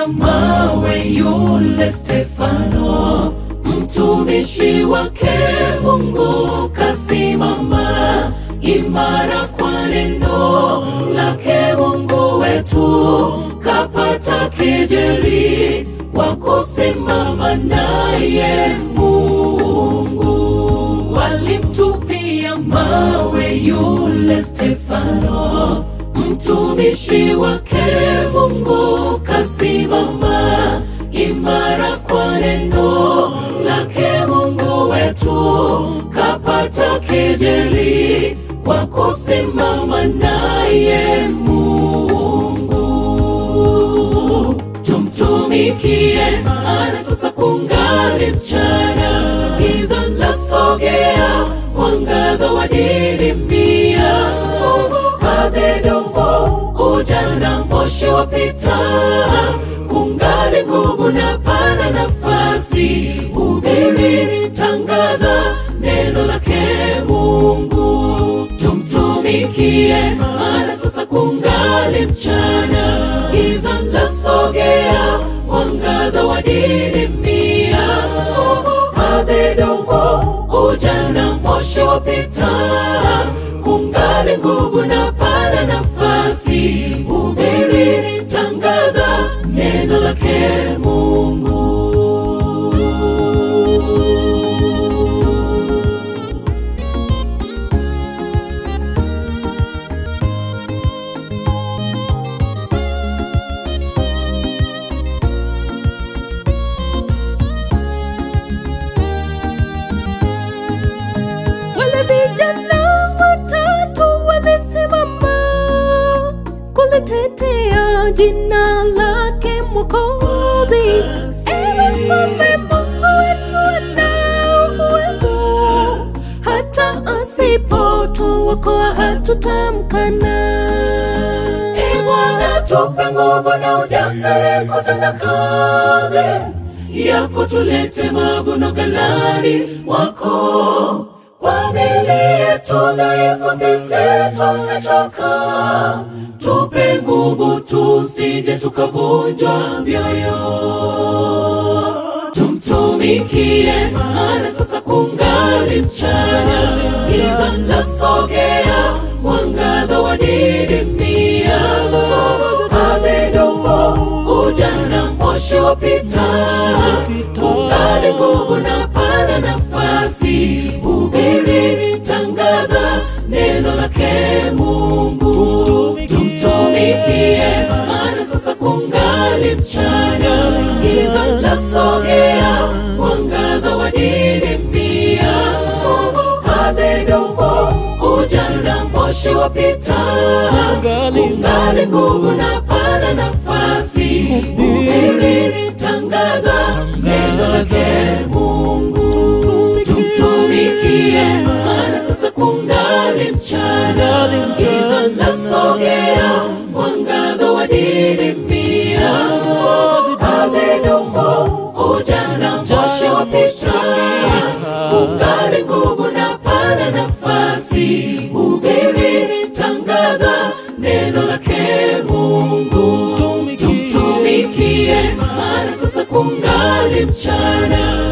Walimtupia mawe yule Stefano, mtumishi wake Mungu, kasimama imara kwa neno lake Mungu wetu, kapata kejeli kwa kusimama naye Mungu. Walimtupia mawe yule Stefano, mtumishi wake Mungu, kasimama imara kwa neno lake Mungu wetu, kapata kejeli kwa kusimama naye Mungu. Tumtumikie, maana sasa kungali mchana, giza lasogea, mwangaza wadidimia, hazidumu, ujana moshi wapita, kungali nguvu na pana nafasi, hubiri, tangaza neno lake Mungu. Tumtumikie, maana sasa kungali mchana, giza lasogea, mwangaza wadidimia, hazidumu, ujana moshi wapita, kungali nguvu na pana nafasi, hubiri, tangaza neno lake Mungu. Wale vijana watatu walisimama kulitetea jina lake Mwokozi. Ewe Mfalme, Mungu wetu ana uwezo, hata asipotuokoa hatutamkana. Ee Bwana, tupe nguvu na ujasiri kutenda kazi yako, tulete mavuno ghalani mwako. Kwa miili yetu dhaifu sisi tumechoka, tupe nguvu tusije tukavunjwa mioyo. Tumtumikie, maana sasa kungali mchana, giza lasogea, mwangaza wadidimia, hazidumu, ujana moshi wapita, kungali nguvu na pana nafasi, hubiri, tangaza neno lake Mungu. Tumtumikie, maana sasa kungali mchana, giza lasogea, mwangaza wadidimia, hazidumu, ujana moshi wapita, kungali nguvu na pana nafasi, hubiri, tangaza neno lake Mungu. Tumtumikie, maana sasa kungali mchana, giza lasogea, mwangaza wadidimia, hazidumu, ujana moshi wapita, kungali nguvu na pana nafasi, hubiri, tangaza neno lake Mungu. Tumtumikie, maana sasa kungali mchana,